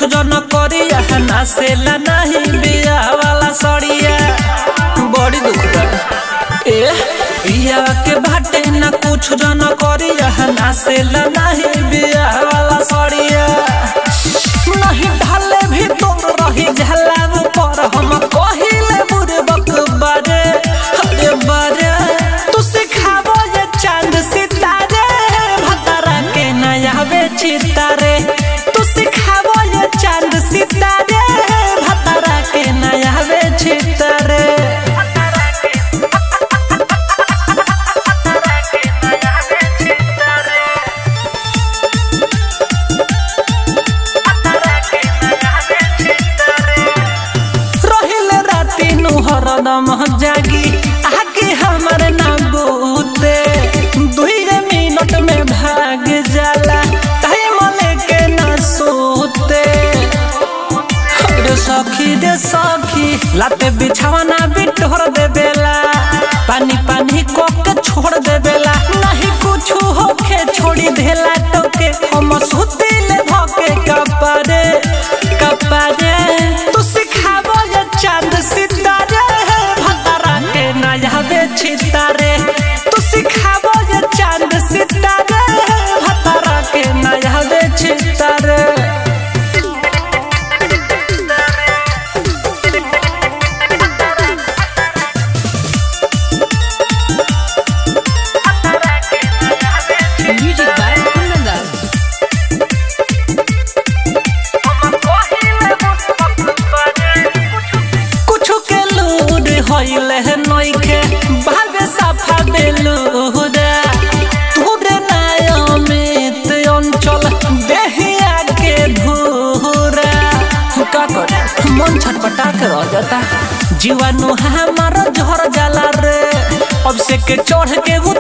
जन करिया ना से ला नहीं बिया वाला सड़िया बड़ी दुख बा ए बिया के भाटे ना कुछ जन करिया ना से ला नहीं बिया वाला सड़िया नहीं ढाले भी तोर रही झलाब पर हम कहिले बुरे बक बारे अरे बारे तू सिखाबो ये चांद सितारे भतरा के नया बेची तारे तू सिखाबो ये चांद सितारे भतरा के नया बेची तारे रहिले राती नु हरदम जागी आगे हमर ना बूते दुई मिनट में भाग जाला टाइम लेके ना सोते अरे सखी रे सखी लाते बिछावना बिटोर दे बेला पानी पानी को के छोड़ दे बेला नहीं कुछ होके छोड़ी देला टोके हम सुतिले धके कपारे कपारे तू सिखाबो ये चांद सितारे भतरा के नया बेची तारे तू सिखाबो ये चांद सितारे भतरा के नया बेची तारे Music by Kundan Das. कुछ के लूर होइले है नइखे भावे साफा बेलूरा तूरे नायमित अंचल देहिया के धूरा का कर मन छटपटा के रह जाता जीवाणु हमारा झर जाला रे अब से के चढ़ के